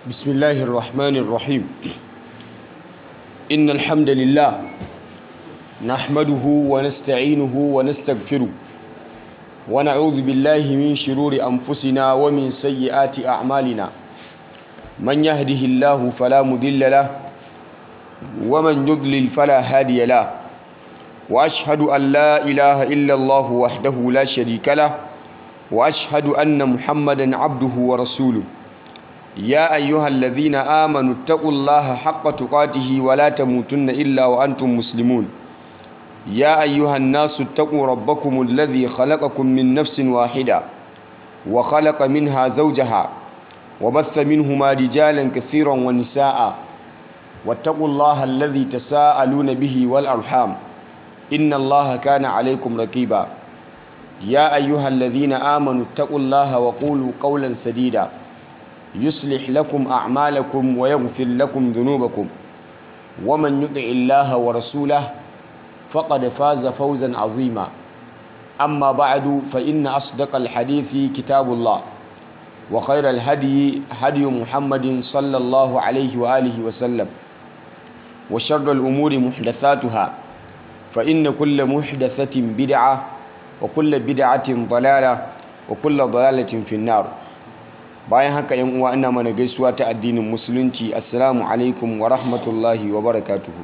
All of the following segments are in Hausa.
بسم الله الرحمن الرحيم إن الحمد لله نحمده ونستعينه ونستغفره ونعوذ بالله من شرور أنفسنا ومن سيئات أعمالنا من يهده الله فلا مضل له ومن يضلل فلا هادي له وأشهد أن لا إله إلا الله وحده لا شريك له وأشهد أن محمدا عبده ورسوله يا أيها الذين آمنوا اتقوا الله حق تقاته ولا تموتن إلا وأنتم مسلمون يا أيها الناس اتقوا ربكم الذي خلقكم من نفس واحدة وخلق منها زوجها وبث منهما رجالا كثيرا ونساء واتقوا الله الذي تساءلون به والأرحام إن الله كان عليكم رقيبا يا أيها الذين آمنوا اتقوا الله وقولوا قولا سديدا يصلح لكم أعمالكم ويغفر لكم ذنوبكم ومن يطع الله ورسوله فقد فاز فوزا عظيما أما بعد فإن أصدق الحديث كتاب الله وخير الهدي هدي محمد صلى الله عليه وآله وسلم وشر الأمور محدثاتها فإن كل محدثة بدعة وكل بدعة ضلالة وكل ضلالة في النار bayan haka yan uwa ina mana gaisuwa ta addinin musulunci assalamu alaikum wa rahmatullahi wa barakatuhu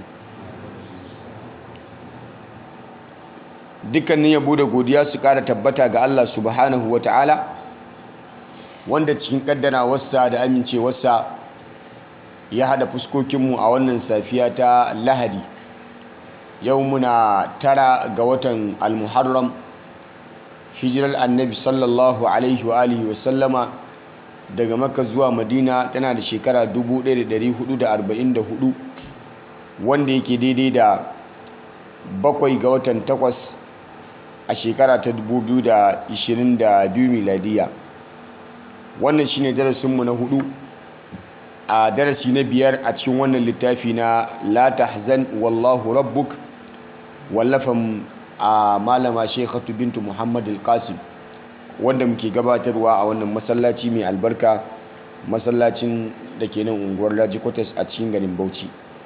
dukkanin yabo da godiya su kara tabbata ga Allah subhanahu wa ta'ala wanda cikin kaddara wasa da amincewarsa ya hada fuskokinmu a wannan safiya ta lahadi yau muna tara ga watan almuharram hijirar annabi sallallahu alaihi wa alihi wa sallama daga makka zuwa madina tana da shekara 1444 wanda yake daidai da bakwai ga watan takwas a shekara ta 2022 miladiya wannan shine darasinmu na hudu a darasi na biyar a cikin wannan littafi na la tahzan wallahu rabbuk wallafan a malama shekhatu bintu muhammad al-qasim wanda muke gabatarwa a wannan masallaci mai albarka masallacin da ke nan unguwar Laji Quarters a cikin garin Bauchi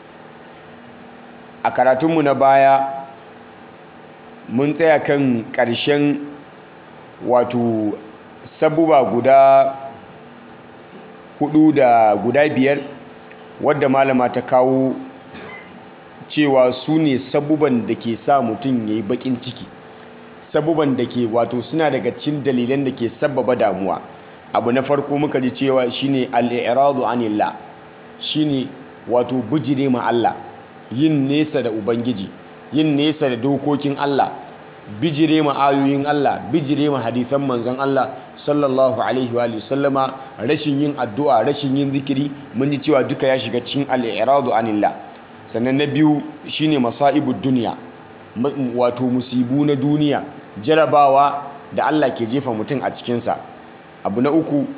a karatunmu na baya mun tsaya kan ƙarshen wato sabuba guda hudu da guda biyar wadda malama ta kawo cewa su ne sabuban da ke sa mutum ya yi baƙin ciki sabuban da ke wato suna daga cikin dalilan da ke sababa damuwa abu na farko muka ji cewa shine al-i'radu anillah shine wato bijire ma Allah yin nesa da ubangiji yin nesa da dokokin Allah bijire ma ayoyin Allah bijire ma hadisan manzon Allah sallallahu alaihi wa sallama rashin yin addu'a rashin yin zikiri mun ji cewa duka ya shiga cikin al-i'radu anillah sannan na biyu shine masaibud dunya wato musibu na duniya jarabawa da Allah ke jefa mutum a cikinsa abu na uku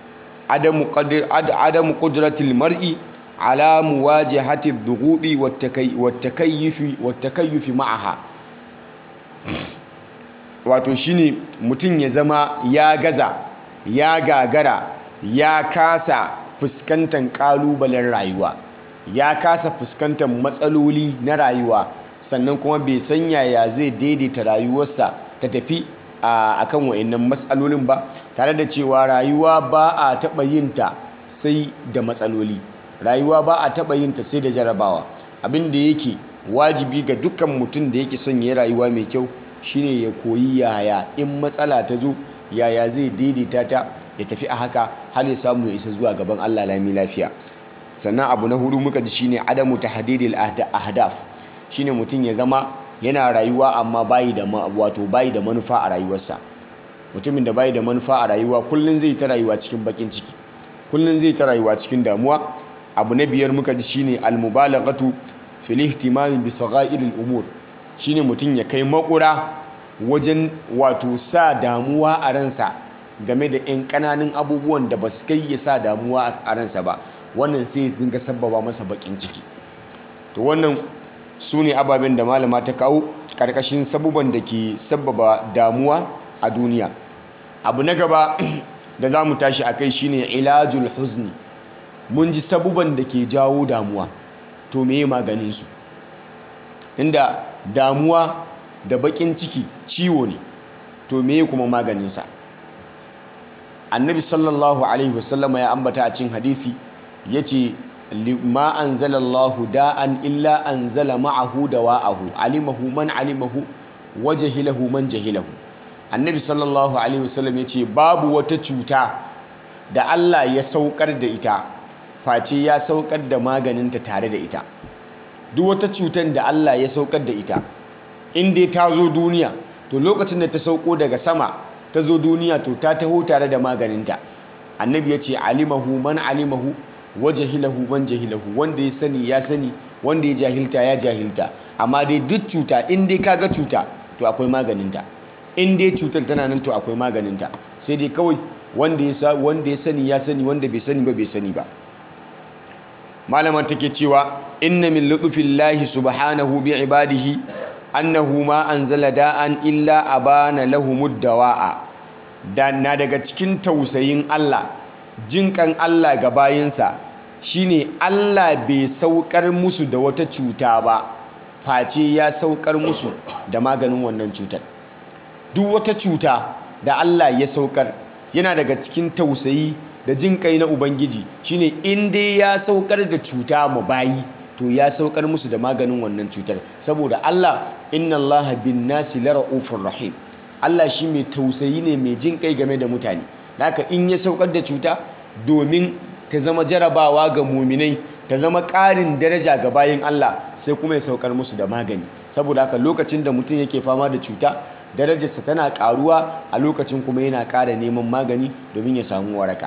adamu ƙudratil mar'i ala muwajahati dhughudi wattakayyufi ma'aha wato shine mutum ya zama ya gaza ya gagara ya kasa fuskantar ƙalubalen rayuwa ya kasa fuskantar matsaloli na rayuwa sannan kuma bai san yaya zai daidaita rayuwarsa ta tafi a kan wa'annan matsalolin ba tare da cewa rayuwa ba a taɓa yin ta sai da matsaloli rayuwa ba a taɓa yin ta sai da jarabawa abin da yake wajibi ga dukkan mutum da yake son ya rayuwa mai kyau shine ya koyi yaya in matsala ta zo yaya zai daidaita ta ya tafi a haka har ya samu ya isa zuwa gaban Allah lami lafiya sannan abu na hudu muka ji shine adamu tahdidil ahdaf shine mutum ya zama yana rayuwa amma bayi da wato bayi da manufa a rayuwarsa mutumin da bayi da manufa a rayuwa kullun zai ta rayuwa cikin bakin ciki kullun zai ta rayuwa cikin damuwa abu na biyar muka ji shine almubalaghatu fil ihtimami bi sagha'iril umur shine mutum ya kai makura wajen wato sa damuwa a ransa game da 'yan ƙananan abubuwan da ba su kai ya sa damuwa a ransa ba wannan sai dinga sabbaba masa bakin ciki to wannan su ne ababen da malama ta kawo ƙarƙashin sabuban da ke sabbaba damuwa a duniya abu na gaba da za mu tashi a kai shine ilajul huzni mun ji sabuban da ke jawo damuwa to meye maganin su inda damuwa da bakin ciki ciwo ne to meye kuma maganinsa annabi sallallahu alaihi wasallama ya ambata a cikin hadisi yace ma anzalallahu da'an illa anzala ma'ahu dawa'ahu alimahu man alimahu wa jahilahu man jahilahu annabi sallallahu alaihi wasallam yace babu wata cuta da Allah ya saukar da ita face ya saukar da maganinta tare da ita duk wata cutar da Allah ya saukar da ita in dai ta zo duniya to lokacin da ta sauko daga sama ta zo duniya to ta taho tare da maganinta annabi ya ce alimahu man alimahu wa jahilahu man jahilahu wanda ya sani ya sani wanda ya jahilta ya jahilta amma dai duk cuta in dai kaga cuta to akwai maganinta in dai cutar tana nan to akwai maganinta sai dai kawai wanda ya wanda ya sani ya sani wanda bai sani ba bai sani ba malaman take cewa inna min lutfillahi subhanahu bi ibadihi annahu ma anzala da'an illa abana lahumud dawa'a da na daga cikin tausayin Allah jinkan Allah ga bayinsa shine Allah bai saukar musu da wata cuta ba face ya saukar musu da maganin wannan cutar duk wata cuta da Allah ya saukar yana daga cikin tausayi da jinkai na ubangiji shine in dai ya saukar da cuta mu bayi to ya saukar musu da maganin wannan cutar saboda Allah inna Allah bin nasi lara'ufur rahim Allah shi mai tausayi ne mai jin kai game da mutane haka in ya saukar da cuta domin ta zama jarabawa ga muminai ta zama ƙarin daraja ga bayin Allah sai kuma ya saukar musu da magani saboda haka lokacin da mutum yake fama da cuta darajarsa tana ƙaruwa a lokacin kuma yana ƙara neman magani domin ya samu waraka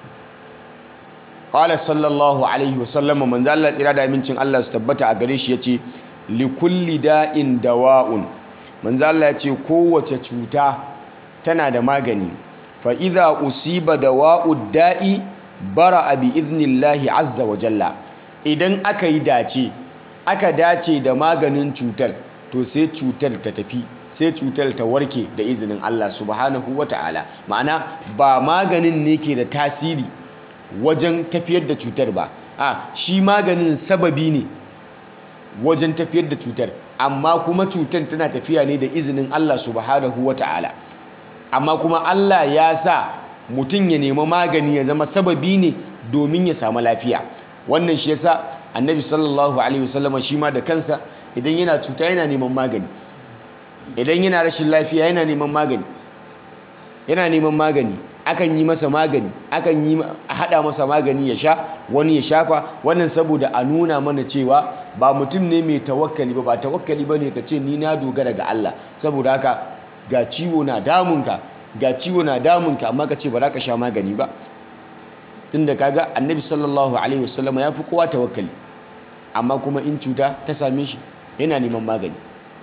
qala sallallahu alaihi wasallam manzo Allah tsira da amincin Allah su tabbata a gare shi yace li kulli da'in dawa'un manzo Allah yace kowace cuta tana da magani fa idza usiba dawa'ud da'i bara'a bi idnillahi azza wa jalla idan aka yi dace aka dace da maganin cutar to sai cutar ta tafi sai cutar ta warke da izinin Allah subhanahu wa ta'ala ma'ana ba maganin ne ke da tasiri wajen tafiyar da cutar ba a shi maganin sababi ne wajen tafiyar da cutar amma kuma cutar tana tafiya ne da izinin Allah subhanahu wa ta'ala amma kuma Allah ya sa mutum ya nemi magani ya zama sababi ne domin ya samu lafiya wannan shi yasa annabi sallallahu alaihi wasallama shi ma da kansa idan yana cuta yana neman magani idan yana rashin lafiya yana neman magani yana neman magani akan yi masa magani akan yi hada masa magani ya sha wani ya shafa wannan saboda a nuna mana cewa ba mutum ne mai tawakkali ba ba tawakkali bane ka ce ni na dogara ga Allah saboda haka ga ciwo na damunka ga ciwo na damunka amma ka ce ba za ka sha magani ba tunda kaga annabi sallallahu alaihi wasallam ya fi kowa tawakkali amma kuma in cuta ta same shi yana neman magani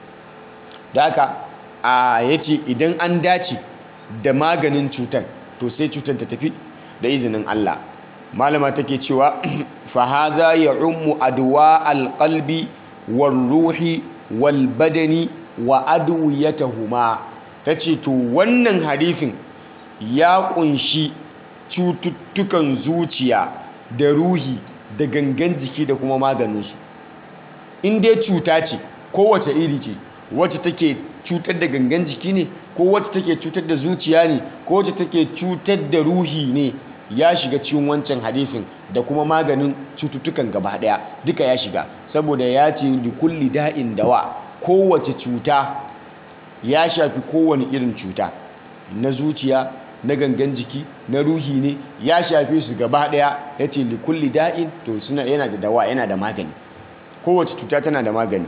da haka a yace idan an dace da maganin cutar to sai cutar ta tafi da izinin Allah malama take cewa fa hadha ya'ummu adwa alqalbi war ruhi wal badani wa adwiyatuhuma tace to wannan hadisin ya kunshi cututtukan zuciya da ruhi da gangan jiki da kuma maganinsu in dai cuta ce kowace iri ce wacce take cutar da gangan jiki ne ko wacce take cutar da zuciya ne ko wacce take cutar da ruhi ne ya shiga cikin wancan hadisin da kuma maganin cututtukan gaba daya duka ya shiga saboda ya ce li kulli da'in dawa kowace cuta ya shafi kowane irin cuta na zuciya na gangan jiki na ruhi ne ya shafe su gaba daya ya ce li kulli da'in to suna yana da dawa yana da magani kowace cuta tana da magani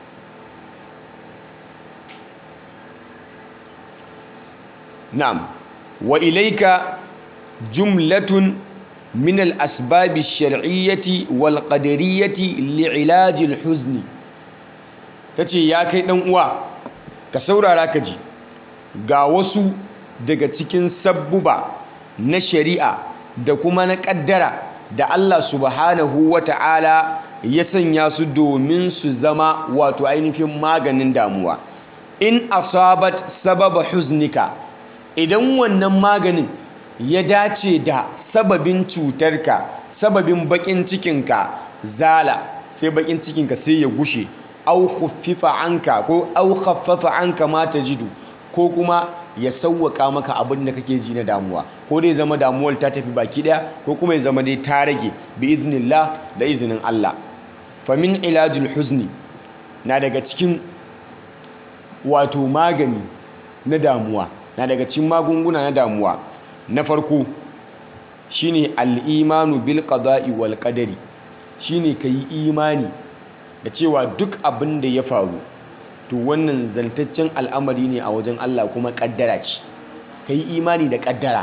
na'am wa ilaika jumlatun min al-asbab ash-shar'iyyati wal qadariyyati li'ilaj al-huzn tace ya kai dan uwa ka saurara ka ji ga wasu daga cikin sabbuba na shari'a da kuma na kaddara da Allah subhanahu wata'ala ya sanya su domin su zama wato ainihin maganin damuwa in asabat sababa huznika idan wannan maganin ya dace da sababin cutarka sababin bakin cikinka zala sai bakin cikinka sai ya gushe au khuffifa anka ko au khaffafa anka ma tajidu ko kuma ya sauwaka maka abin da kake ji na damuwa ko dai zama damuwar ta tafi baki daya ko kuma ya zama dai ta rage bi iznillah da izinin Allah fa min ilajul huzni na daga cikin wato magani na damuwa na daga cikin magunguna na damuwa na farko shine al-imanu bil qada'i wal qadari shine kai imani da cewa duk abin da ya faru to wannan zantaccen al'amari ne a wajen Allah kuma kaddara ce kai imani da kaddara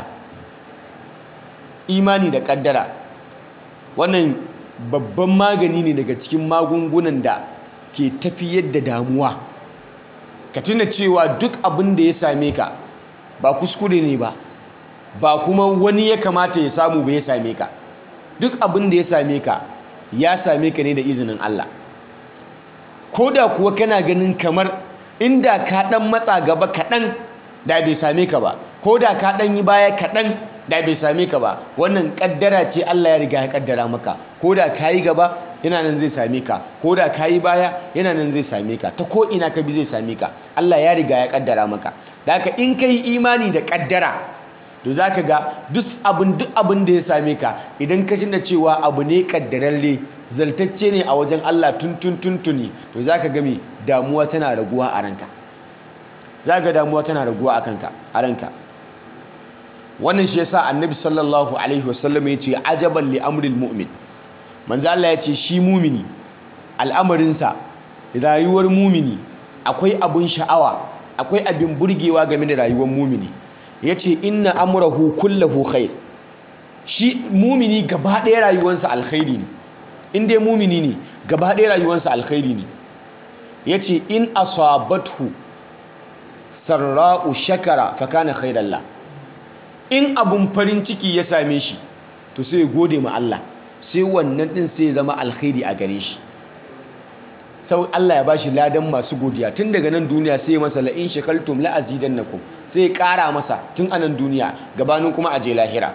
imani da kaddara wannan babban magani ne daga cikin magungunan da ke tafiyar da damuwa ka tuna cewa duk abin da ya same ka ba kuskure ne ba ba kuma wani ya kamata ya samu ba ya same ka duk abin da ya same ka ya same ka ne da izinin Allah ko da kuwa kana ganin kamar inda ka dan matsa gaba kaɗan da bai same ka ba ko da ka dan yi baya kaɗan da bai same ka ba wannan kaddara ce Allah ya riga ya kaddara maka ko da ka yi gaba yana nan zai same ka ko da ka yi baya yana nan zai same ka ta ko ina ka bi zai same ka Allah ya riga ya kaddara maka da haka in ka yi imani da kaddara to za ka ga duk abin duk abin da ya same ka idan ka tuna cewa abu ne kaddararre zaltacce ne a wajen Allah tuntun tuntuni to za ka gami damuwa tana raguwa a ranka za ga damuwa tana raguwa a kanka a ranka wannan shi yasa annabi sallallahu alaihi wasallam ya ce ajaban li amril mu'min manzo Allah ya ce shi mumini al'amarinsa rayuwar mumini akwai abun sha'awa akwai abin burgewa game da rayuwar mumini ya ce inna amurahu kullahu khair shi mumini gaba ɗaya rayuwarsa alkhairi ne in dai mumini ne gaba ɗaya rayuwarsa alkhairi ne ya ce in asabathu sarra'u shakara fakana khairallah in abun farin ciki ya same shi to sai gode ma Allah sai wannan din sai zama alkhairi a gare shi sau Allah ya bashi ladan masu godiya tun daga nan duniya sai ya masa la'in shakaltum la'azidannakum sai ya ƙara masa tun anan duniya gabanin kuma aje lahira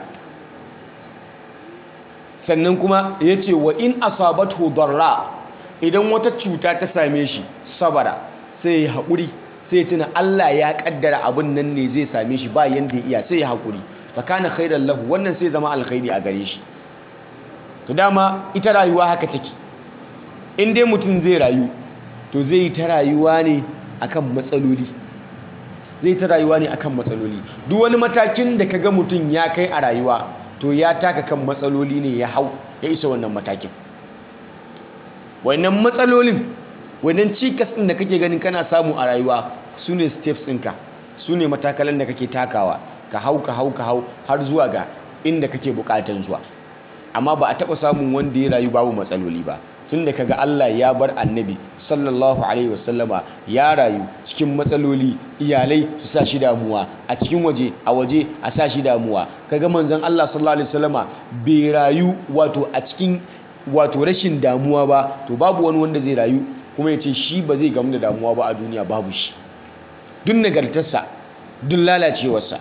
sannan kuma ya ce wa in asabatu darra idan wata cuta ta same shi sabara sai ya haƙuri sai ya tuna Allah ya ƙaddara abin nan ne zai same shi ba yanda ya iya sai ya haƙuri fakana khairan lahu wannan sai zama alkhairi a gare shi to dama ita rayuwa haka take in dai mutum zai rayu to zai yi ta rayuwa ne akan matsaloli zai ta rayuwa ne akan matsaloli duk wani matakin da kaga mutum ya kai a rayuwa to ya taka kan matsaloli ne ya hau ya isa wannan matakin wannan matsalolin wannan cikas ɗin da kake ganin kana samu a rayuwa su ne steps ɗinka su ne matakalan da kake takawa ka hau ka hau ka hau har zuwa ga inda kake buƙatan zuwa amma ba a taɓa samun wanda ya rayu babu matsaloli ba tun da kaga Allah ya bar annabi sallallahu alaihi wasallama ya rayu cikin matsaloli iyalai su sa shi damuwa a cikin waje a waje a sa shi damuwa kaga manzon Allah sallallahu alaihi wasallama bai rayu wato a cikin wato rashin damuwa ba to babu wani wanda zai rayu kuma ya ce shi ba zai gamu da damuwa ba a duniya babu shi duk nagartarsa duk lalacewarsa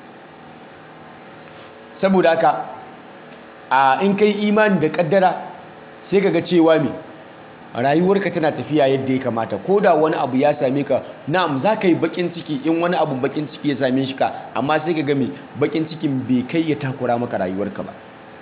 saboda haka a in kai imani da kaddara sai ka ga cewa me rayuwarka tana tafiya yadda ya kamata ko da wani abu ya same ka na'am za ka yi bakin ciki in wani abu bakin ciki ya same shi ka amma sai ka ga me bakin cikin bai kai ya takura maka rayuwarka ba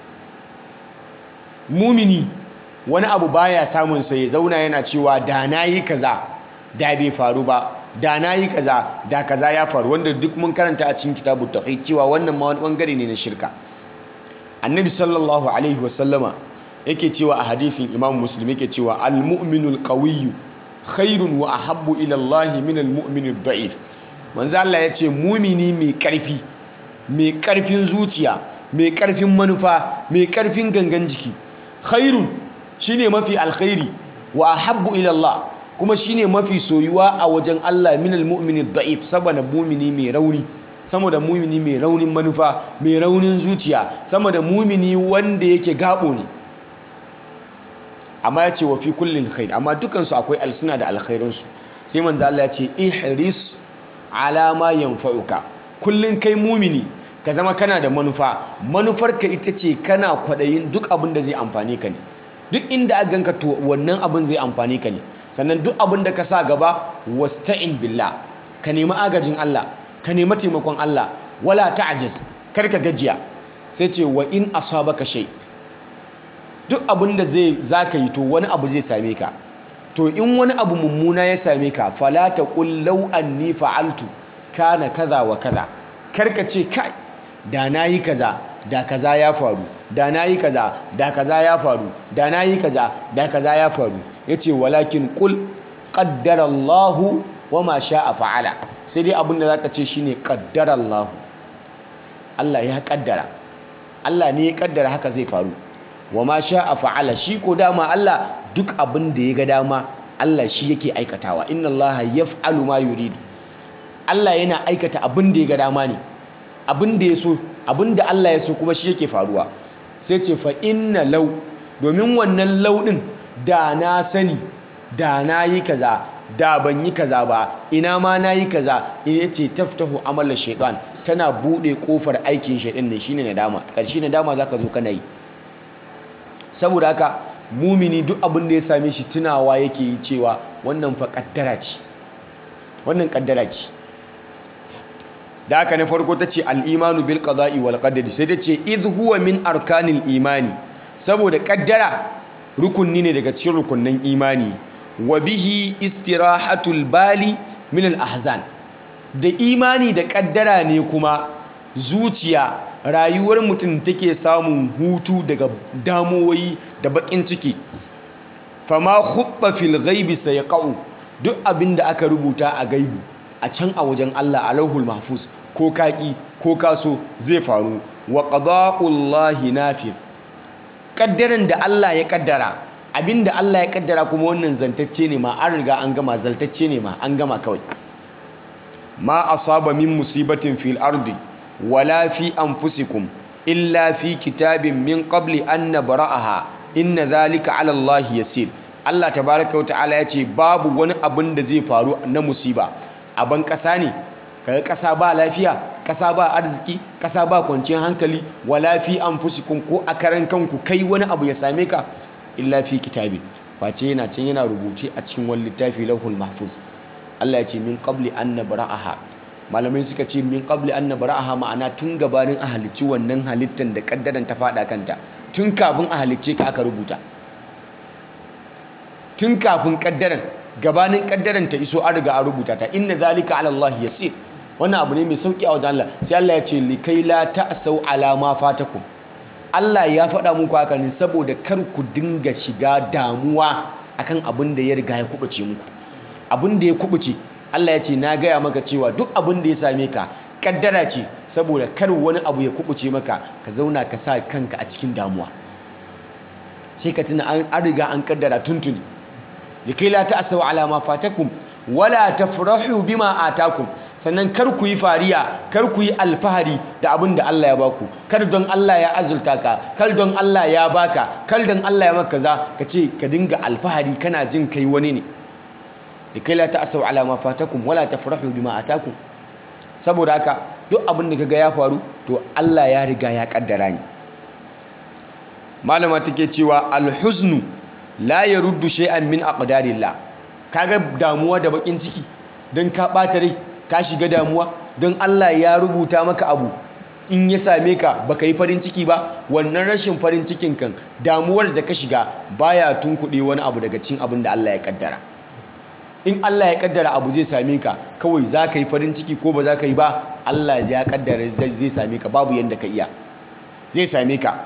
mumini wani abu baya samun sa ya zauna yana cewa da na yi kaza da bai faru ba da na yi kaza da kaza ya faru wanda duk mun karanta a cikin kitabu tauhid cewa wannan ma wani bangare ne na shirka annabi sallallahu alaihi wasallama yake cewa a hadithin imam muslim yake cewa al-mu'minul qawiyyu khairun wa ahabbu ila Allah min al-mu'minid da'if manzo Allah yace mumini mai karfi mai karfin zuciya mai karfin manufa mai karfin gangan jiki khairun shine mafi alkhairi wa ahabbu ila Allah kuma shine mafi soyuwa a wajen Allah min al-mu'minid da'if saboda mumini mai rauni sama da mumini mai raunin manufa mai raunin zuciya sama da mumini wanda yake gabo ne amma ya ce wa fi kullin khair amma dukansu akwai alsuna da alkhairinsu sai manzo Allah ya ce ihris ala ma yanfa'uka kullun kai mumini ka zama kana da manufa manufarka ita ce kana kwaɗayin duk abin da zai amfani ka ne duk inda aka ganka to wannan abin zai amfani ka ne sannan duk abin da ka sa gaba wasta'in billah ka nemi agajin Allah ka nemi taimakon Allah wala ta'jiz kar ka gajiya sai ce wa in asabaka shay duk abin da zai zaka yi to wani abu zai same ka to in wani abu mummuna ya same ka fala taqul law anni fa'altu kana kaza wa kaza kar ka ce kai da nayi kaza da kaza ya faru da nayi kaza da kaza ya faru da nayi kaza da kaza ya faru yace walakin qul qaddara Allahu wama sha'a fa'ala sai dai abin da zaka ce shine qaddara Allahu Allah ya kaddara Allah ne ya kaddara haka zai faru wama sha'a fa'ala shi ko dama Allah duk abin da ya ga dama Allah shi yake aikatawa inna Allah yaf'alu ma yuridu Allah yana aikata abin da ya ga dama ne abin da ya so abin da Allah ya so kuma shi yake faruwa sai ce fa inna law domin wannan law din da na sani da na yi kaza da ban yi kaza ba ina ma na yi kaza ya ce taftahu amalar shaitan tana buɗe ƙofar aikin shaitan ne shine nadama ƙarshe nadama za ka zo kana yi saboda haka mumini duk abin da ya same shi tunawa yake yi cewa wannan fa ƙaddara ce wannan ƙaddara ce da haka na farko ta ce al'imanu bil qada'i wal qadari sai ta ce idh huwa min arkanil imani saboda ƙaddara rukunni ne daga cikin rukunnan imani wa bihi istirahatul bali min al ahzan da imani da kaddara ne kuma zuciya rayuwar mutum take samun hutu daga damuwoyi da bakin ciki fama khubba fil ghaibi sayqau duk abinda aka rubuta a gaibu a can a wajen Allah a lauhul mahfuz ko kaki ko kaso zai faru wa qada'ullahi nafir kaddaran da Allah ya kaddara abinda Allah ya kaddara kuma wannan zantacce ne ma an riga an gama zaltacce ne ma an gama kawai ma asaba min musibatin fil ardi wala fi anfusikum illa fi kitabin min qabli an nabra'aha inna zalika ala Allah yasir Allah tabaraka wa ta'ala ya ce babu wani abin da zai faru na musiba a ban kasa ne kaga kasa ba lafiya kasa ba arziki kasa ba kwanciyar hankali wala fi anfusikum ko a karan kanku kai wani abu ya same ka illa fi kitabin face yana can yana rubuce a cikin wani littafi lauhul mahfuz Allah ya ce min qabli an nabra'aha malamai suka ce min qabli an nabra'aha ma'ana tun gabanin a halicci wannan halittan da kaddaran ta fada kanta tun kafin a halicce ka aka rubuta tun kafin kaddaran gabanin kaddaran ta iso an riga an rubuta ta inna zalika ala Allah yasir wannan abu ne mai sauki a wajen Allah sai Allah ya ce likai la ta'sau ala ma fatakum Allah ya faɗa muku haka ne saboda kar ku dinga shiga damuwa akan abin da ya riga ya kubuce muku abin da ya kubuce Allah ya ce na gaya maka cewa duk abin da ya same ka kaddara ce saboda kar wani abu ya kubuce maka ka zauna ka sa kanka a cikin damuwa sai ka tuna an riga an kaddara tuntuni likai la ta'sau ala ma fatakum wala tafrahu bima atakum sannan kar ku yi fariya kar ku yi alfahari da abin da Allah ya baku kar don Allah ya azulta ka kar don Allah ya baka kar don Allah ya maka za ka ce ka dinga alfahari kana jin kai wani ne likai la ta'sau ala ma fatakum wala tafrahu bima atakum saboda haka duk abin da kaga ya faru to Allah ya riga ya kaddara ni malama take cewa alhuznu la yaruddu shay'an min aqdarillah kaga damuwa da bakin ciki don ka ɓata rai ka shiga damuwa don Allah ya rubuta maka abu in ya same ka baka yi farin ciki ba wannan rashin farin cikin kan damuwar da ka shiga baya tunkuɗe wani abu daga cin abin da Allah ya kaddara in Allah ya kaddara abu zai same ka kawai za ka yi farin ciki ko ba za ka yi ba Allah ya kaddara zai same ka babu yadda ka iya zai same ka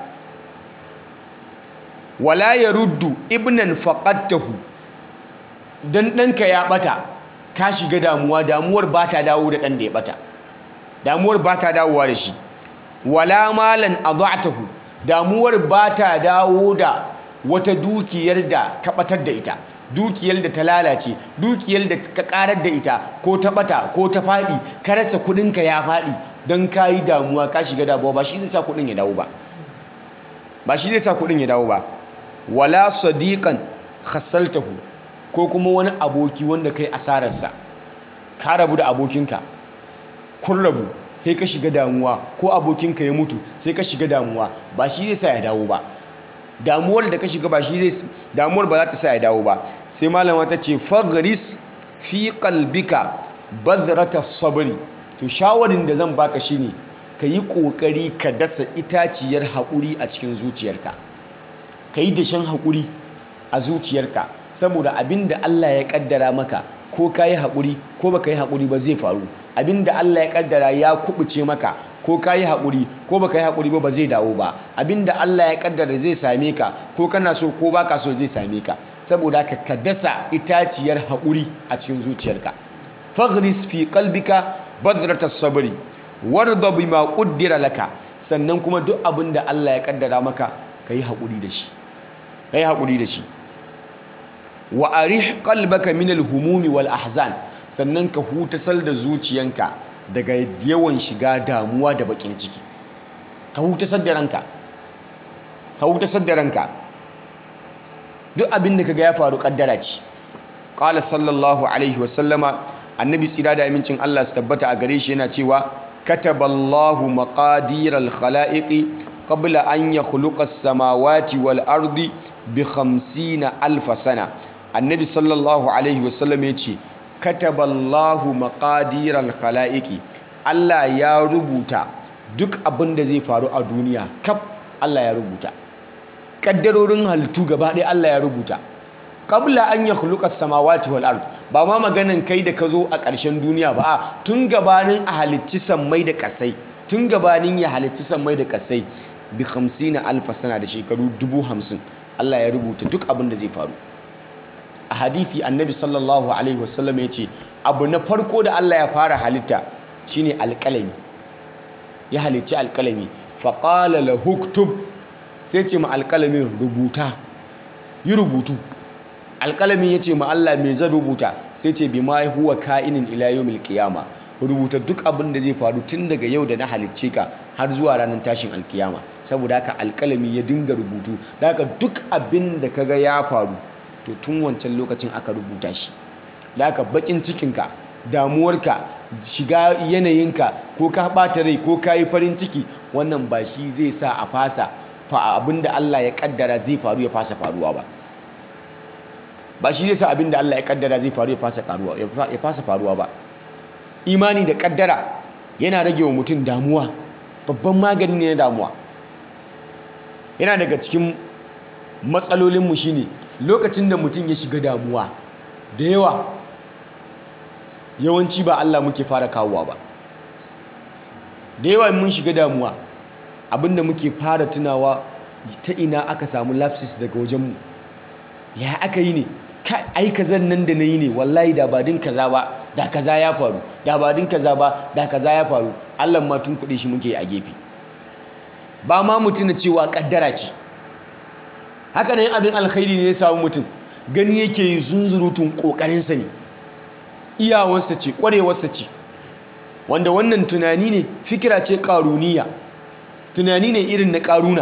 wala ya ruddu ibnan faqattahu dan ɗanka ya ɓata ka shiga damuwa damuwar ba ta dawo da ɗan da ya ɓata damuwar ba ta dawowa da shi wala malan adha'tahu damuwar ba ta dawo da wata dukiyar da ka ɓatar da ita dukiyar da ta lalace dukiyar da ka ƙarar da ita ko ta ɓata ko ta faɗi ka rasa kuɗinka ya faɗi don ka yi damuwa ka shiga damuwa ba shi zai sa kuɗin ya dawo ba ba shi zai sa kuɗin ya dawo ba wala sadiqan khassaltahu ko kuma wani aboki wanda kai asararsa ka rabu da abokinka kun rabu sai ka shiga damuwa ko abokinka ya mutu sai ka shiga damuwa ba shi zai sa ya dawo ba damuwar da ka shiga ba shi zai damuwar ba za ta sa ya dawo ba sai malama ta ce fagris fi qalbika badrata sabri to shawarin da zan baka shine ka yi kokari ka dasa itaciyar haƙuri a cikin zuciyarka ka yi dashen haƙuri a zuciyarka saboda abin da Allah ya kaddara maka ko ka yi haƙuri ko baka yi haƙuri ba zai faru abin da Allah ya kaddara ya kubuce maka ko ka yi haƙuri ko baka yi haƙuri ba ba zai dawo ba abin da Allah ya kaddara zai same ka ko kana so ko baka so zai same ka saboda ka ka dasa itaciyar haƙuri a cikin zuciyarka faghris fi qalbika badratas sabri warda bima quddira laka sannan kuma duk abin da Allah ya kaddara maka kai haƙuri da shi kai haƙuri da shi wa arih qalbaka min al-humumi wal ahzan sannan ka hutasar da zuciyanka daga yawan shiga damuwa da bakin ciki ka hutasar da ranka ka hutasar da ranka duk abin da kaga ya faru kaddara ce qala sallallahu alaihi wasallama annabi tsira da amincin Allah su tabbata a gare shi yana cewa kataballahu maqadiral khalaiqi qabla an yakhluqa as-samawati wal ardi bi 50 alf sana annabi sallallahu alaihi wasallam ya ce kataballahu maqadiral khalaiqi Allah ya rubuta duk abin da zai faru a duniya kaf Allah ya rubuta kaddarorin halittu gaba ɗaya Allah ya rubuta qabla an yakhluqa as-samawati wal ard ba ma maganan kai da ka zo a ƙarshen duniya ba a tun gabanin a halicci sammai da ƙasai tun gabanin ya halicci sammai da ƙasai bi 50 alf sana da shekaru 50 Allah ya rubuta duk abin da zai faru a hadithi annabi sallallahu alaihi wasallam ya ce abu na farko da Allah ya fara halitta shine alƙalami ya halicci alƙalami faƙala la huktub sai ce ma alƙalamin rubuta yi rubutu alƙalamin ya ce ma Allah me zan rubuta sai ce bi ma huwa ka'inin ila yawmil qiyama rubuta duk abin da zai faru tun daga yau da na halicce ka har zuwa ranar tashin alkiyama saboda haka alƙalami ya dinga rubutu da haka duk abin da kaga ya faru to tun wancan lokacin aka rubuta shi da haka bakin cikinka damuwarka shiga yanayinka ko ka ɓata rai ko ka yi farin ciki wannan ba shi zai sa a fasa abinda Allah ya kaddara zai faru ya fasa faruwa ba ba shi zai sa abinda Allah ya kaddara zai faru ya fasa faruwa ba imani da kaddara yana rage wa mutum damuwa babban magani ne na damuwa yana daga cikin matsalolinmu shine lokacin da mutum ya shiga damuwa da yawa yawanci ba Allah muke fara kawowa ba da yawa mun shiga damuwa abinda muke fara tunawa ta ina aka samu lapsis daga wajenmu ya aka yi ne ai kazan nan da na yi ne wallahi da ba din kaza ba da kaza ya faru da ba din kaza ba da kaza ya faru Allah ma tun kuɗe shi muke a gefe ba ma mutum na cewa kaddara ce haka nan abin alkhairi ne ya samu mutum gani yake yi zunzurutun ƙoƙarinsa ne iyawarsa ce ƙwarewarsa ce wanda wannan tunani ne fikira ce ƙaruniya tunani ne irin na ƙaruna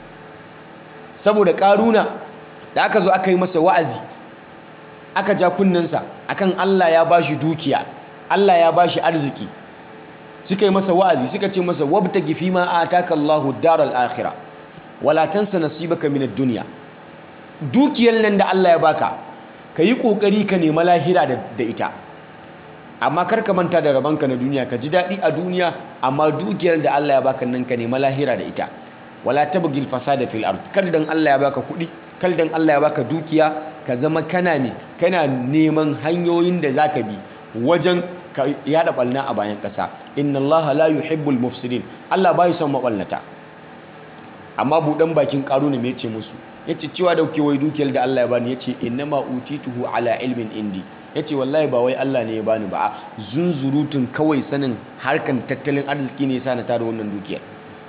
saboda ƙaruna da aka zo aka yi masa wa'azi aka ja kunnensa akan Allah ya bashi dukiya Allah ya bashi arziki suka yi masa wa'azi suka ce masa wabtagi fi ma ataka Allahu daral akhirah wala tansa nasibaka min ad-dunya dukiyar nan da Allah ya baka kayi kokari ka nema lahira da ita amma kar ka manta da rabanka na duniya ka ji dadi a duniya amma dukiyar da Allah ya baka nan ka nema lahira da ita wala tabghil fasada fil ard kar dan Allah ya baka kudi kar dan Allah ya baka dukiya ka zama kana ne kana neman hanyoyin da zaka bi wajen ka yada balna a bayan kasa inna Allah la yuhibbul mufsidin Allah bai son maballata amma budan bakin karuna me yace musu yace cewa da kuke wai dukiyar da Allah ya bani yace innama utituhu ala ilmin indi yace wallahi ba wai Allah ne ya bani ba zunzurutun kawai sanin harkan tattalin arziki ne yasa na tara wannan dukiyar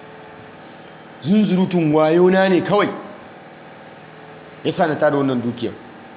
zunzurutun wayo na ne kawai yasa na tara wannan dukiyar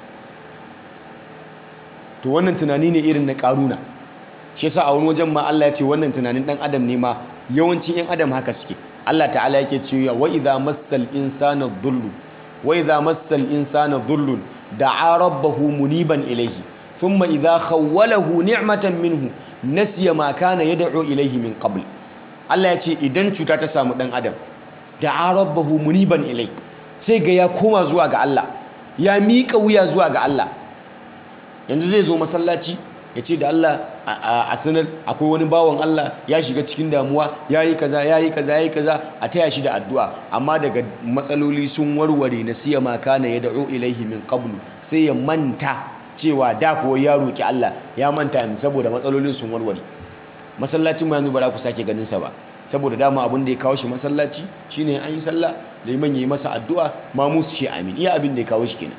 to wannan tunani ne irin na karuna shi yasa a wani wajen ma Allah ya ce wannan tunanin dan adam ne ma yawancin yan adam haka suke Allah ta'ala yake cewa wa idza massal insana dhullu wa idza massal insana dhullun da'a rabbahu muniban ilayhi thumma idza khawwalahu ni'matan minhu nasiya ma kana yad'u ilayhi min qabl Allah ya ce idan cuta ta samu dan adam da rabbahu muniban ilai sai ga ya koma zuwa ga Allah ya miƙa wuya zuwa ga Allah yanzu zai zo masallaci ya ce da Allah a sanar akwai wani bawan Allah ya shiga cikin damuwa ya yi kaza ya yi kaza ya yi kaza a taya shi da addu'a amma daga matsaloli sun warware na siya maka na ya da'o ilaihi min qablu sai ya manta cewa da kuwa ya roƙi Allah ya manta yanzu saboda matsalolin sun warware masallacin ma yanzu ba za ku sake ganin sa ba saboda dama abin da ya kawo shi masallaci shine an yi sallah liman ya yi masa addu'a ma musu shi amin iya abin da ya kawo shi kenan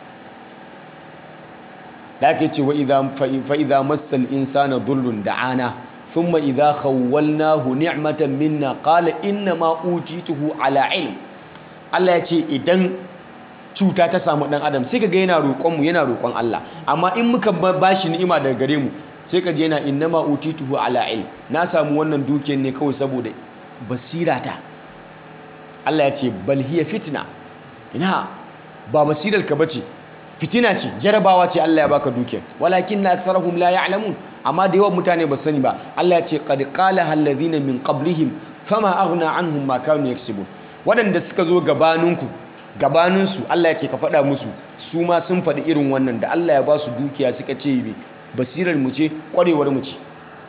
da ake ce wa fa'iza matsal insana dullun da'ana thumma idza khawwalnahu ni'matan minna qala inna ma utituhu ala ilm Allah ya ce idan cuta ta samu dan adam sai kaga yana roƙon mu yana roƙon Allah amma in muka bashi ni'ima daga gare mu sai kaje yana inna ma utituhu ala ilm na samu wannan dukiyar ne kawai saboda basirata Allah ya ce bal hiya fitna ina ba basirar ka bace fitina ce jarabawa ce Allah ya baka dukiyar walakin na aksarahum la ya'lamun amma da yawan mutane ba sani ba Allah ya ce qad qala alladhina min qablihim fama aghna anhum ma kanu yaksubun wadanda suka zo gabaninku gabaninsu Allah ya ce ka faɗa musu su ma sun faɗi irin wannan da Allah ya ba su dukiya suka ce bi basirar mu ce ƙwarewar mu ce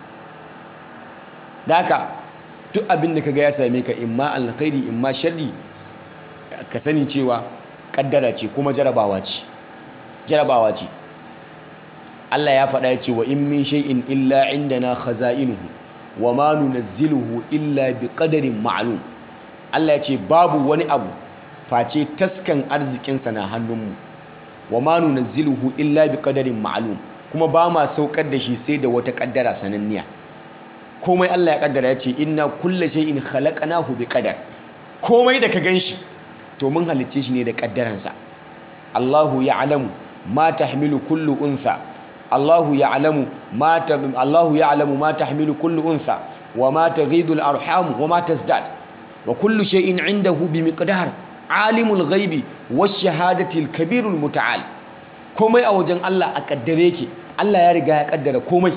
da haka duk abin da kaga ya same ka imma alkhairi imma sharri ka sani cewa kaddara ce kuma jarabawa ce jarabawa ce Allah ya faɗa ya ce wa in min shay'in illa indana khaza'inuhu wa ma nunazziluhu illa bi qadarin ma'lum Allah ya ce babu wani abu face taskan arzikinsa na hannunmu wa ma nunazziluhu illa bi qadarin ma'lum kuma ba ma saukar da shi sai da wata kaddara sananniya komai Allah ya kaddara ya ce inna kulla shay'in khalaqnahu bi qadar komai da ka ganshi to mun halicce shi ne da kaddaransa Allahu ya'lamu ma tahmilu kullu untha Allahu ya'lamu ma Allahu ya'lamu ma tahmilu kullu untha wa ma taghidu al-arham wa ma tazdad wa kullu shay'in 'indahu bi miqdar alimul ghaibi wash shahadati al-kabir al-muta'al komai a wajen Allah a kaddare yake Allah ya riga ya kaddara komai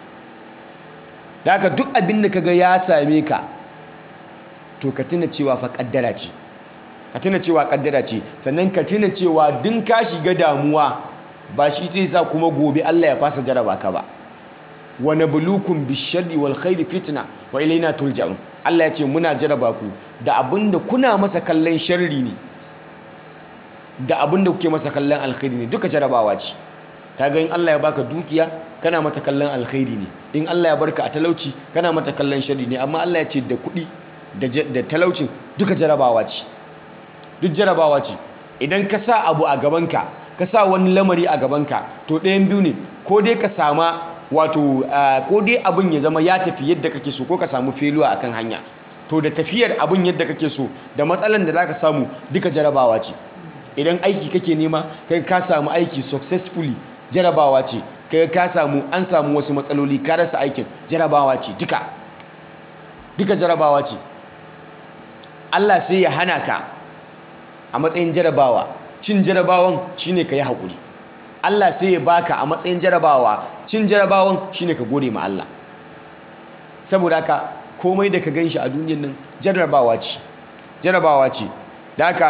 daga duk abin da kaga ya same ka to ka tuna cewa fa kaddara ce ka tuna cewa kaddara ce sannan ka tuna cewa din ka shiga damuwa ba shi zai sa kuma gobe Allah ya fasa jaraba ka ba wa nabluukum bish-sharri wal khairi fitna wa ilayna turja'un Allah ya ce muna jaraba ku da abinda kuna masa kallon sharri ne da abinda kuke masa kallon alkhairi ne duka jarabawa ce kaga in Allah ya baka dukiya kana mata kallon alkhairi ne in Allah ya barka a talauci kana mata kallon sharri ne amma Allah ya ce da kuɗi da talaucin duka jarabawa ce duk jarabawa ce idan ka sa abu a gabanka ka sa wani lamari a gabanka to ɗayan biyu ne ko dai ka sama wato ko dai abin ya zama ya tafi yadda kake so ko ka samu feluwa akan hanya to da tafiyar abin yadda kake so da matsalan da zaka samu duka jarabawa ce idan aiki kake nema kai ka samu aiki successfully jarabawa ce kai ka samu an samu wasu matsaloli ka rasa aikin jarabawa ce duka duka jarabawa ce Allah sai ya hana ka a matsayin jarabawa cin jarabawan shine ka yi haƙuri Allah sai ya baka a matsayin jarabawa cin jarabawan shine ka gode ma Allah saboda haka komai da ka ganshi a duniyar nan jarabawa ce jarabawa ce da haka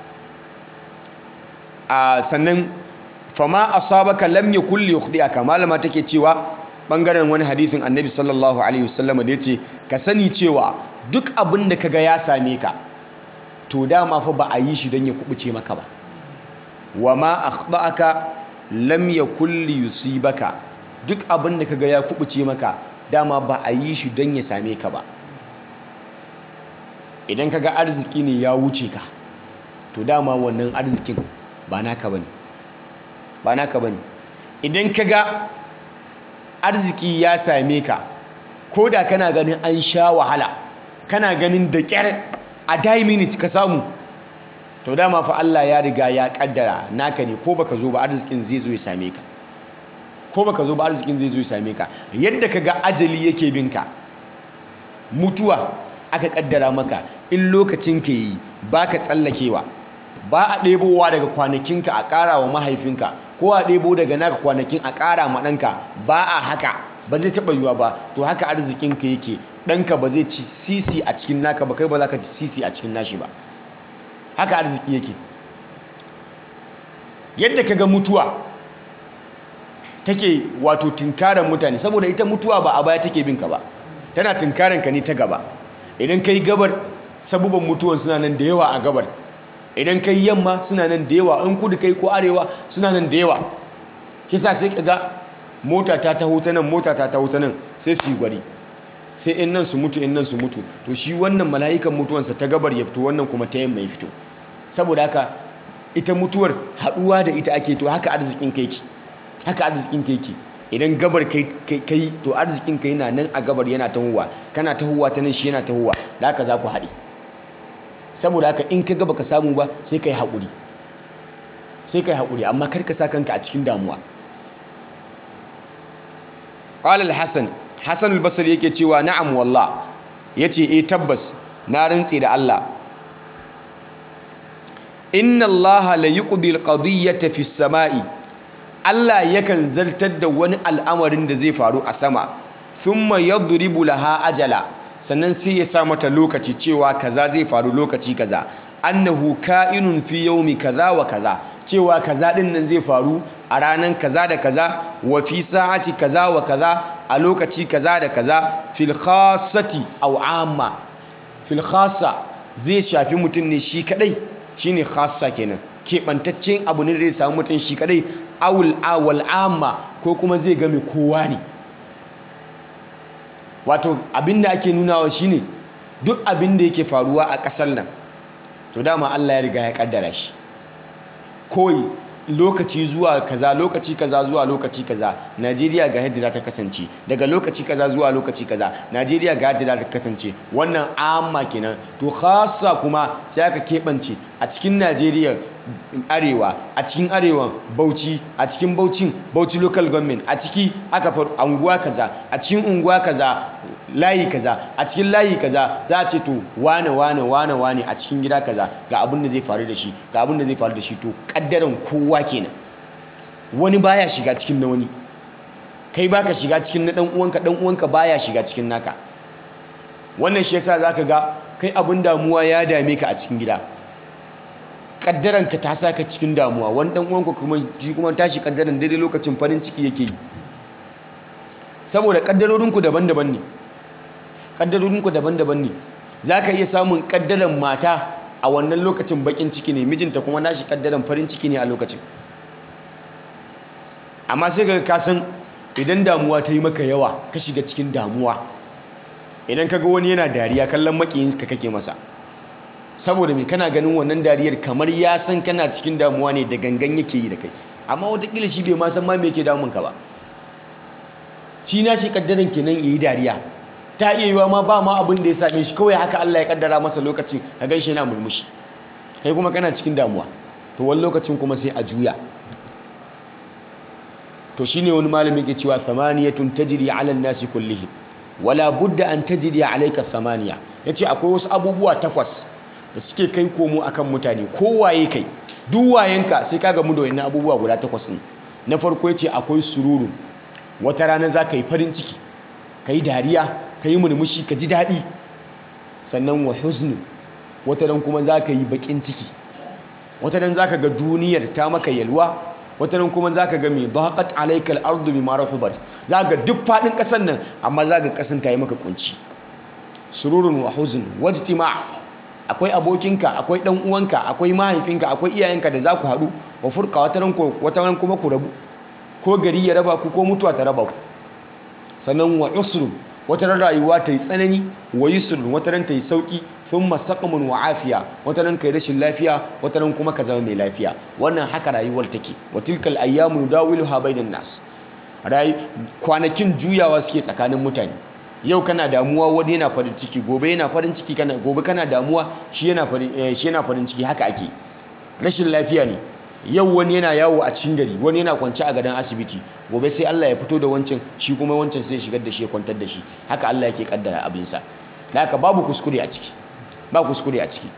a sannan fama asabaka lam yakul yukhdi'aka malama take cewa bangaren wani hadisin annabi sallallahu alaihi wasallam da yace ka sani cewa duk abin da kaga ya same ka to dama fa ba a yi shi don ya kubuce maka ba wa ma akhta'aka lam yakul yusibaka duk abin da kaga ya kubuce maka dama ba a yi shi don ya same ka ba idan kaga arziki ne ya wuce ka to dama wannan arzikin ba naka bane ba naka bane idan kaga arziki ya same ka ko da kana ganin an sha wahala kana ganin da kyar a die minute ka samu to dama fa Allah ya riga ya kaddara naka ne ko baka zo ba arzikin zai zo ya same ka ko baka zo ba arzikin zai zo ya same ka yadda kaga ajali yake binka mutuwa aka kaddara maka in lokacin ka yi baka tsallakewa ba a ɗebowa daga kwanakinka a ƙara wa mahaifinka ko a ɗebo daga naka kwanakin a ƙara ma ɗanka ba a haka ba zai taɓa yiwa ba to haka arzikinka yake ɗanka ba zai ci sisi a cikin naka ba kai ba za ka ci sisi a cikin nashi ba haka arziki yake yadda ka ga mutuwa take wato tunkaran mutane saboda ita mutuwa ba a baya take bin ka ba tana tunkaran ka ne ta gaba idan kai gabar sabuban mutuwan suna nan da yawa a gabar idan kai yamma suna nan da yawa in kudu kai ko arewa suna nan da yawa kisa sai ka ga mota ta taho ta nan mota ta taho ta nan sai su yi gwari sai in nan su mutu in nan su mutu to shi wannan mala'ikan mutuwansa ta gabar ya fito wannan kuma ta yamma ya fito saboda haka ita mutuwar haɗuwa da ita ake to haka arzikin kai ki haka arzikin kai ki idan gabar kai kai to arzikin kai yana nan a gabar yana tahowa kana tahowa ta nan shi yana tahowa da haka za ku haɗe saboda haka in ka ga baka samu ba sai kai haƙuri sai kai haƙuri amma kar ka sa kanka a cikin damuwa qala al-hasan hasan al-basri yake cewa na'am wallah yace eh tabbas na rantsi da Allah inna allaha la yuqdi al-qadiyyata fi as-sama'i Allah yakan zartar da wani al'amarin da zai faru a sama thumma yadribu laha ajala sannan sai ya sa mata lokaci cewa kaza zai faru lokaci kaza annahu ka'inun fi yawmi kaza wa kaza cewa kaza din nan zai faru a ranan kaza da kaza wa fi sa'ati kaza wa kaza a lokaci kaza da kaza fil khassati aw amma fil khassa zai shafi mutum ne shi kadai shine khassa kenan keɓantaccen abu ne da zai samu mutum shi kadai awul awal amma ko kuma zai game kowa ne wato abin da ake nunawa shine duk abin da yake faruwa a ƙasar nan to dama Allah ya riga ya kaddara shi koyi lokaci zuwa kaza lokaci kaza zuwa lokaci kaza Najeriya ga yadda za ta kasance daga lokaci kaza zuwa lokaci kaza Najeriya ga yadda za ta kasance wannan amma kenan to khassa kuma sai aka keɓance a cikin Najeriya arewa a cikin arewan Bauchi a cikin Bauchin Bauchi local government a ciki aka faru unguwa kaza a cikin unguwa kaza layi kaza a cikin layi kaza za a ce to wane wane wane wane a cikin gida kaza ga abin da zai faru da shi ga abin da zai faru da shi to kaddaran kowa kenan wani baya shiga cikin na wani kai baka shiga cikin na dan uwanka dan uwanka baya shiga cikin naka wannan shi yasa zaka ga kai abin damuwa ya dame ka a cikin gida kaddaran ka ta saka cikin damuwa wani dan uwanka kuma shi kuma tashi kaddaran daidai lokacin farin ciki yake yi saboda kaddarorinku daban-daban ne kaddarorinku daban-daban ne za ka iya samun kaddaran mata a wannan lokacin bakin ciki ne mijinta kuma nashi kaddaran farin ciki ne a lokacin amma sai ga kasan idan damuwa ta yi maka yawa ka shiga cikin damuwa idan ka ga wani yana dariya kallon makiyinka kake masa saboda mai kana ganin wannan dariyar kamar ya san kana cikin damuwa ne da gangan yake yi da kai amma watakila shi bai ma san ma me yake damunka ba shi na shi kaddaran kenan yayi dariya ta iya yiwa ma ba ma abin da ya same shi kawai haka Allah ya kaddara masa lokacin ka gaishe yana murmushi kai kuma kana cikin damuwa to wani lokacin kuma sai a juya to shine wani malami yake cewa thamaniyatun tajri ala an-nasi kullihim wala budda an tajri alayka thamaniya yace akwai wasu abubuwa takwas da suke kai komo akan mutane kowaye kai duk wayenka sai ka gamu da wannan abubuwa guda takwas ne na farko yace akwai sururu wata rana za ka yi farin ciki ka yi dariya ka yi murmushi ka ji daɗi sannan wa huznu wata ran kuma za ka yi baƙin ciki wata ran za ka ga duniyar ta maka yalwa wata ran kuma za ka ga mai daƙat alaikal ardu bi mara hubar za ga duk faɗin ƙasar nan amma za ga ƙasan ta yi maka kunci sururun wa huzn wajtima akwai abokinka akwai ɗan uwanka akwai mahaifinka akwai iyayenka da za ku haɗu wa furka wata ran kuma ku rabu ko gari ya raba ku ko mutuwa ta raba ku sannan wa usrun wata ran rayuwa ta yi tsanani wa yusrun wata ran ta yi sauki thumma saqamun wa afiya wata ran kai rashin lafiya wata ran kuma ka zama mai lafiya wannan haka rayuwar take wa tilkal ayyamu nudawiluha bainan nas rai kwanakin juyawa suke tsakanin mutane yau kana damuwa wani yana farin ciki gobe yana farin ciki kana gobe kana damuwa shi yana farin shi yana farin ciki haka ake rashin lafiya ne yau wani yana yawo a cikin gari wani yana kwance a gadon asibiti gobe sai Allah ya fito da wancan shi kuma wancan sai shigar da shi ya kwantar da shi haka Allah yake kaddara abinsa da haka babu kuskure a ciki ba kuskure a ciki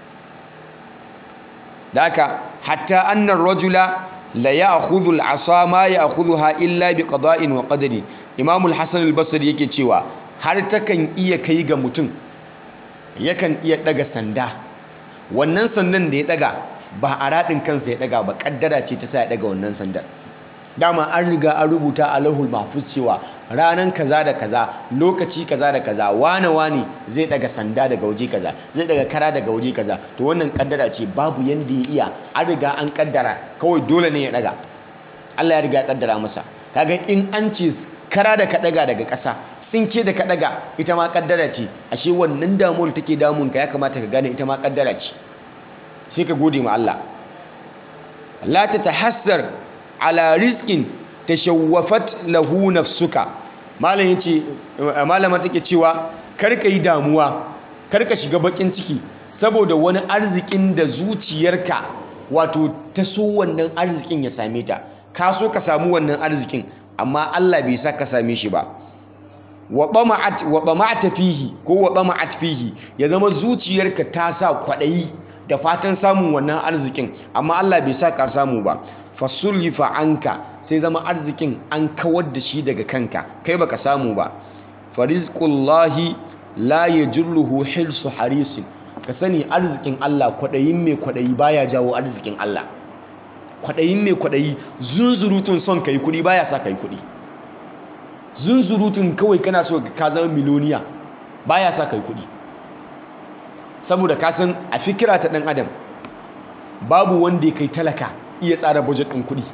da haka hatta annar rajula la ya'khudhu al-asa ma ya'khudhuha illa bi qada'in wa qadari Imam al-Hasan al-Basri yake cewa har takan iya kai ga mutum yakan iya daga sanda wannan sandan da ya daga ba a raɗin kansa ya daga ba kaddara ce ta sa ya daga wannan sandar dama an riga an rubuta a lahul mahfuz cewa ranan kaza da kaza lokaci kaza da kaza wane wane zai daga sanda daga waje kaza zai daga kara daga waje kaza to wannan kaddara ce babu yanda ya iya an riga an kaddara kawai dole ne ya daga Allah ya riga ya kaddara masa kaga in an ce kara da ka daga daga ƙasa tsinke da ka daga ita ma kaddara ce ashe wannan damuwar take damun ka ya kamata ka gane ita ma kaddara ce sai ka gode ma Allah la ta tahassar ala rizqin tashawwafat lahu nafsuka malam yace malama take cewa karka yi damuwa karka shiga bakin ciki saboda wani arzikin da zuciyarka wato ta so wannan arzikin ya same ta ka so ka samu wannan arzikin amma Allah bai sa ka same shi ba wa tama'at wa tama'ata fihi ko wa tama'at fihi ya zama zuciyarka ta sa kwadayi da fatan samun wannan arzikin amma Allah bai sa ka samu ba fasullifa anka sai zama arzikin an kawar da shi daga kanka kai baka samu ba farizqullahi la yajruhu hilsu harisin ka sani arzikin Allah kwadayin mai kwadayi baya jawo arzikin Allah kwadayin mai kwadayi zunzurutun son kai kudi baya sa kai kudi zunzurutun kawai kana so ka zama miloniya baya sa kai kudi saboda ka san a fikira ta dan adam babu wanda ya kai talaka iya tsara budget ɗin kuɗi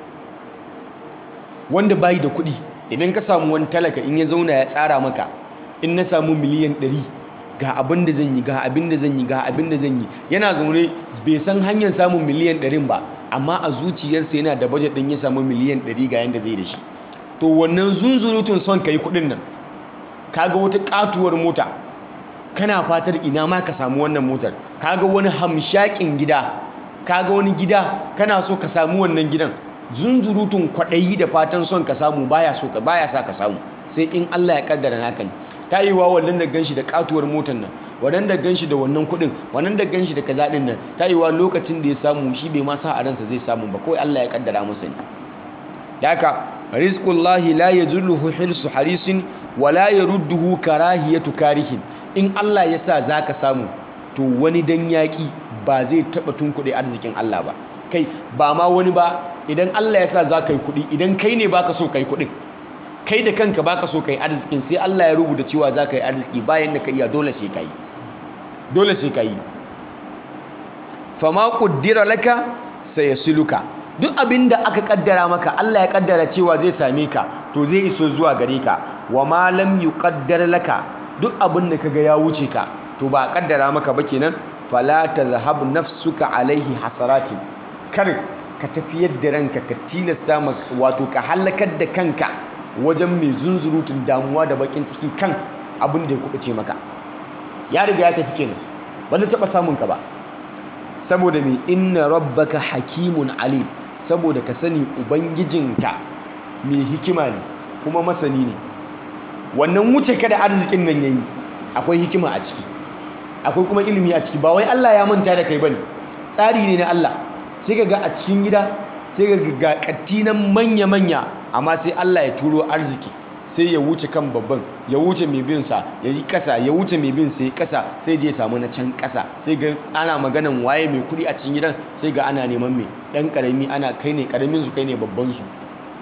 wanda bayi da kuɗi idan ka samu wani talaka in ya zauna ya tsara maka in na samu miliyan ɗari ga abin da zan yi ga abin da zan yi ga abin da zan yi yana zaune bai san hanyar samun miliyan ɗarin ba amma a zuciyarsa yana da budget ɗin ya samu miliyan ɗari ga yanda zai da shi to wannan zunzurutun son ka yi kuɗin nan kaga wata katuwar mota kana fatar ina ma ka samu wannan motar kaga wani hamshakin gida kaga wani gida kana so ka samu wannan gidan zunzurutun kwaɗayi da fatan son ka samu baya so ka baya sa ka samu sai in Allah ya kaddara naka ne ta yi wa wannan da ganshi da katuwar motar nan wannan da ganshi da wannan kuɗin wannan da ganshi da kaza ɗin nan ta yi wa lokacin da ya samu shi bai ma sa a ransa zai samu ba kawai Allah ya kaddara masa ne haka rizqullahi la yajruhu hilsu harisin wa la yarudduhu karahiyatu karihin in Allah ya sa zaka samu to wani dan yaƙi ba zai taɓa tunkuɗe arzikin Allah ba kai ba ma wani ba idan Allah ya sa za ka yi kuɗi idan kai ne baka so ka yi kuɗin kai da kanka baka so ka yi arzikin sai Allah ya rubuta cewa za ka yi arziki bayan da ka iya dole sai ka yi dole sai ka yi fama ƙuddira laka sai ya siluka duk abin da aka ƙaddara maka Allah ya ƙaddara cewa zai same ka to zai iso zuwa gare ka wa ma lam yuqaddar laka duk abin da kaga ya wuce ka to ba a ƙaddara maka ba kenan fala tazhab nafsuka alaihi hasaratin kar ka tafiyar da ranka ka tilasta wato ka halakar da kanka wajen mai zunzurutun damuwa da bakin ciki kan abin da ya kubuce maka ya riga ya tafi kenan ba zai taɓa samun ka ba saboda mai inna rabbaka hakimun alim saboda ka sani ubangijinka mai hikima ne kuma masani ne wannan wuce ka da arzikin nan yayi akwai hikima a ciki akwai kuma ilimi a ciki ba wai Allah ya manta da kai bane tsari ne na Allah sai ka ga a cikin gida sai ka ga katti nan manya manya amma sai Allah ya turo arziki sai ya wuce kan babban ya wuce mai bin sa ya yi kasa ya wuce mai bin sai kasa sai je samu na can kasa sai ga ana maganan waye mai kudi a cikin gidan sai ga ana neman mai dan karami ana kai ne karamin su kai ne babban su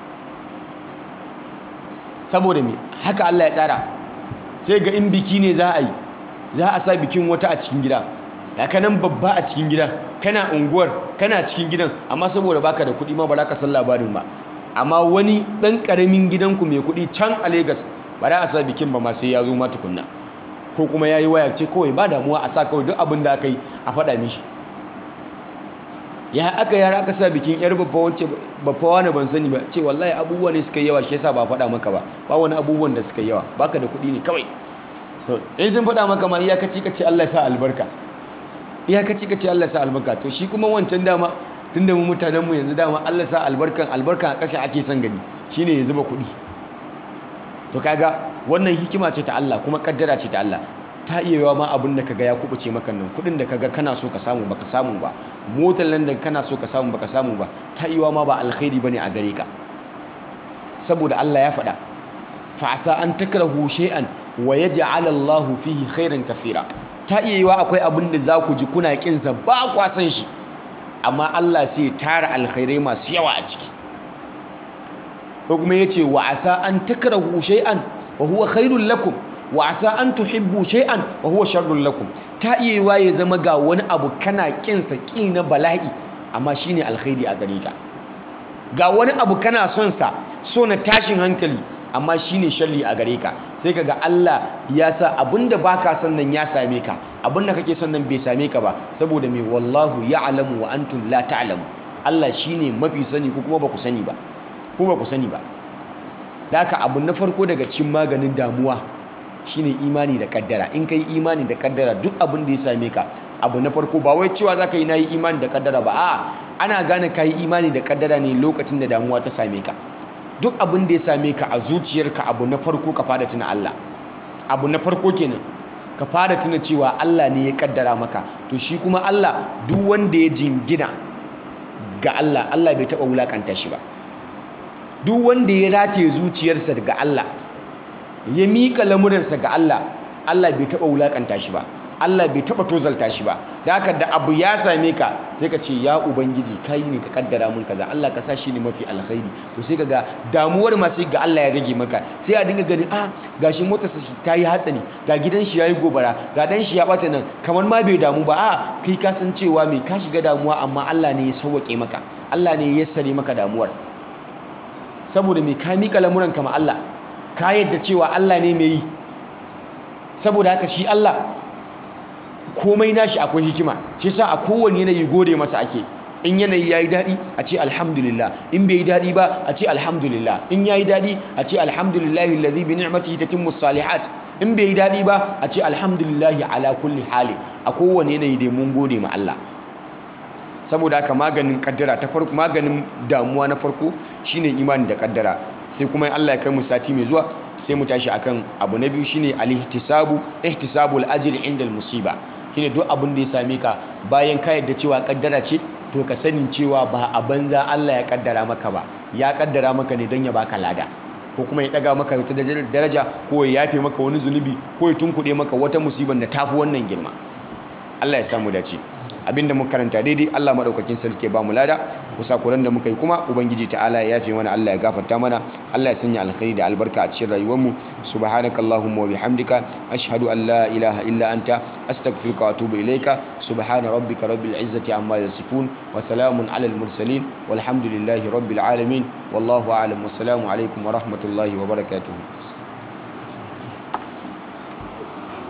saboda me haka Allah ya tsara sai ga in biki ne za a yi za a sa bikin wata a cikin gida ka nan babba a cikin gida kana unguwar kana cikin gidan amma saboda baka da kuɗi ma ba za ka san labarin ba amma wani ɗan ƙaramin gidanku mai kuɗi can a Legas ba za a sa bikin ba ma sai ya zo ma tukunna ko kuma ya yi waya ce kawai ba damuwa a sa kawai duk abin da aka yi a faɗa mishi ya aka yara aka sa bikin yar babba wance babba wani ban sani ba ce wallahi abubuwa ne suka yi yawa shi yasa ba faɗa maka ba ba wani abubuwan da suka yi yawa baka da kuɗi ne kawai to in sun faɗa maka ma iyakaci ka ce Allah ya sa albarka iyakaci ka ce Allah ya sa albarka to shi kuma wancan dama tunda mu mutanen mu yanzu dama Allah ya sa albarkan albarkan a ƙasa ake son gani shine ya zuba kuɗi to kaga wannan hikima ce ta Allah kuma kaddara ce ta Allah ta iya yawa ma abin da kaga ya kubuce maka nan kuɗin da kaga kana so ka samu baka samu ba motar nan da kana so ka samu baka samu ba ta iya yawa ma ba alkhairi bane a gare ka saboda Allah ya faɗa fa asa an takrahu shay'an wa yaj'al Allahu fihi khairan kathira ta iya yiwa akwai abin da za ku ji kuna kinsa ba kwa san shi amma Allah sai ya tara alkhairai masu yawa a ciki ko kuma yace wa asa an takrahu shay'an wa huwa khairul lakum wa asa an tuhibbu shay'an wa huwa sharrul lakum ta iya yiwa ya zama ga wani abu kana kinsa ki na bala'i amma shine alkhairi a gare ka ga wani abu kana son sa so na tashin hankali amma shine sharri a gare ka sai kaga Allah ya sa abinda baka son nan ya same ka abinda kake son nan bai same ka ba saboda me wallahu ya'lamu wa antum la ta'lamu Allah shine mafi sani ko kuma ba ku sani ba ko ba ku sani ba da haka abu na farko daga cikin maganin damuwa shine imani da kaddara in kai imani da kaddara duk abin da ya same ka abu na farko ba wai cewa zaka yi nayi imani da kaddara ba a'a ana gane kai imani da kaddara ne lokacin da damuwa ta same ka duk abin da ya same ka a zuciyarka abu na farko ka fara tuna Allah abu na farko kenan ka fara tuna cewa Allah ne ya kaddara maka to shi kuma Allah duk wanda ya jingina ga Allah Allah bai taba wulakanta shi ba duk wanda ya rataye zuciyarsa ga Allah ya mika lamuransa ga Allah Allah bai taba wulakanta shi ba Allah bai taba tozalta shi ba da haka da abu ya same ka sai ka ce ya ubangiji kai ne ka kaddara mun kaza Allah ka sa shi ne mafi alkhairi to sai kaga damuwar ma sai ga Allah ya rage maka sai a dinga ganin ah gashi motar sa ta yi hatsari ga gidan shi yayi gobara ga dan shi ya bata nan kamar ma bai damu ba a kai ka san cewa me ka shiga damuwa amma Allah ne ya sauwake maka Allah ne ya yassare maka damuwar saboda me ka mika lamuran kama Allah ka yadda cewa Allah ne mai yi saboda haka shi Allah komai nashi akwai hikima shi sa a kowane yanayi gode masa ake in yanayi yayi dadi a ce alhamdulillah in bai yi dadi ba a ce alhamdulillah in yayi dadi a ce alhamdulillahi alladhi bi ni'matihi tatimmu salihat in bai yi dadi ba a ce alhamdulillahi ala kulli hali a kowane yanayi dai mun gode ma Allah saboda haka maganin kaddara ta farko maganin damuwa na farko shine imani da kaddara sai kuma Allah ya kai mu sati mai zuwa sai mu tashi akan abu na biyu shine al-ihtisabu ihtisabul ajri inda al-musiba shine duk abin da ya same ka bayan ka yadda cewa kaddara ce to ka sani cewa ba a banza Allah ya kaddara maka ba ya kaddara maka ne don ya baka lada ko kuma ya daga maka wata daraja ko ya yafe maka wani zunubi ko ya tunkuɗe maka wata musibar da tafi wannan girma Allah ya samu dace abinda muka karanta daidai Allah madaukakin sarki ba mu lada kusakuran da muka yi kuma ubangiji ta'ala ya yafe mana Allah ya gafarta mana Allah ya sanya alkhairi da albarka a cikin rayuwar mu subhanakallahumma wa bihamdika ashhadu an la ilaha illa anta astaghfiruka wa atubu ilaika subhana rabbika rabbil izzati amma yasifun wa salamun alal mursalin walhamdulillahi rabbil alamin wallahu a'lam wassalamu alaikum wa rahmatullahi wa barakatuh